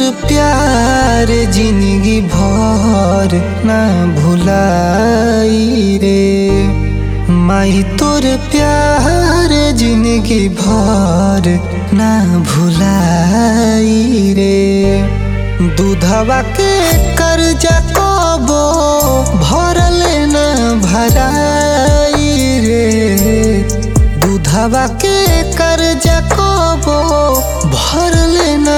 प्यार जिंदगी भर ना भुलाई रे माई तोर प्यार जिंदगी भर ना भुलाई रे दूधवा के कर्जा कबो भरल ना भराई रे दूधवा के कर्जा कबो भरल ना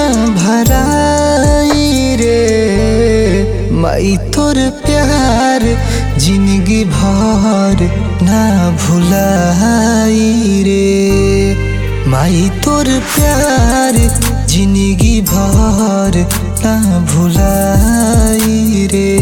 भराई रे माई तोर प्यार जिंदगी भर ना भुलाई रे माई तोर प्यार जिंदगी भर ना भुलाई रे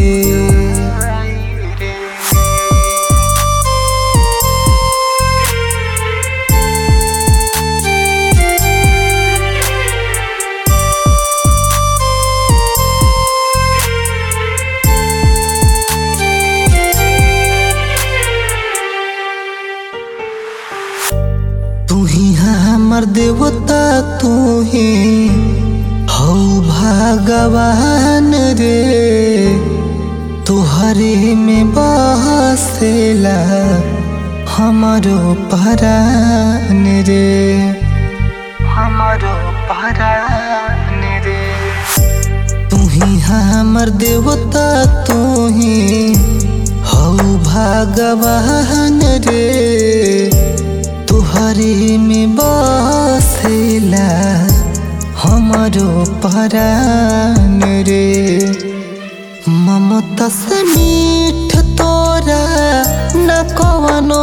तू ही हमर देवता तू ही हौ भगवान रे तुहरे में बसेला हमारो परान रे हमारो परान रे तू ही हमर देवता तू ही हौ भगवान रे तुहरे में बसेला हमारो परान रे ममता से मीठ तोरा न कवनो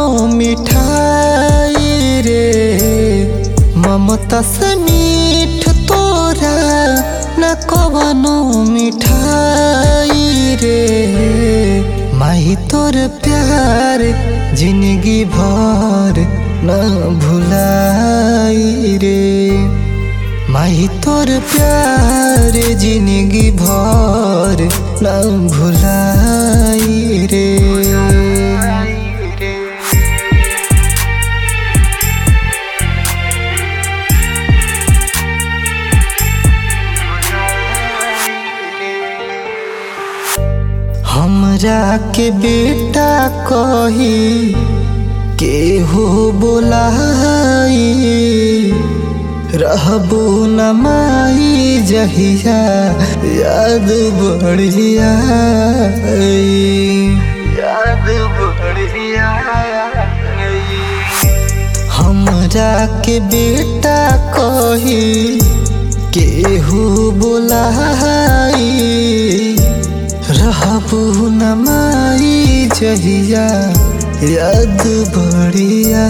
मिठाई रे ममता से मीठ तोरा न कवनो मिठाई रे माही तोर प्यार जिंदगी भर न भुलाई रे माही तोर प्यार जिंदगी भर न भुलाई रे हमरा के बेटा कही केहू बोलाई रहबू न माई जहिया याद बढ़िया याद बढ़िया हमरा के बेटा कही केहू बोलाई रहबू न माई जहिया याद बढ़िया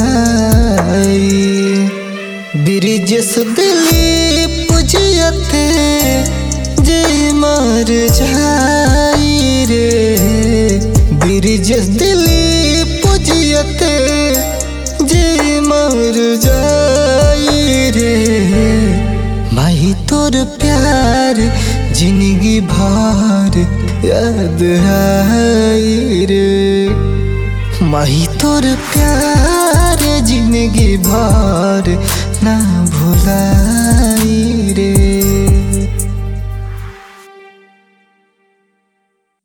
ब्रिजेश दिलीप जियते जे मर जाई रे ब्रिजेश दिलीप जियते जे मर जाई रे माही तोर प्यार जिंदगी भर याद आई रे माही तोर प्यार जिंदगी भर ना भुला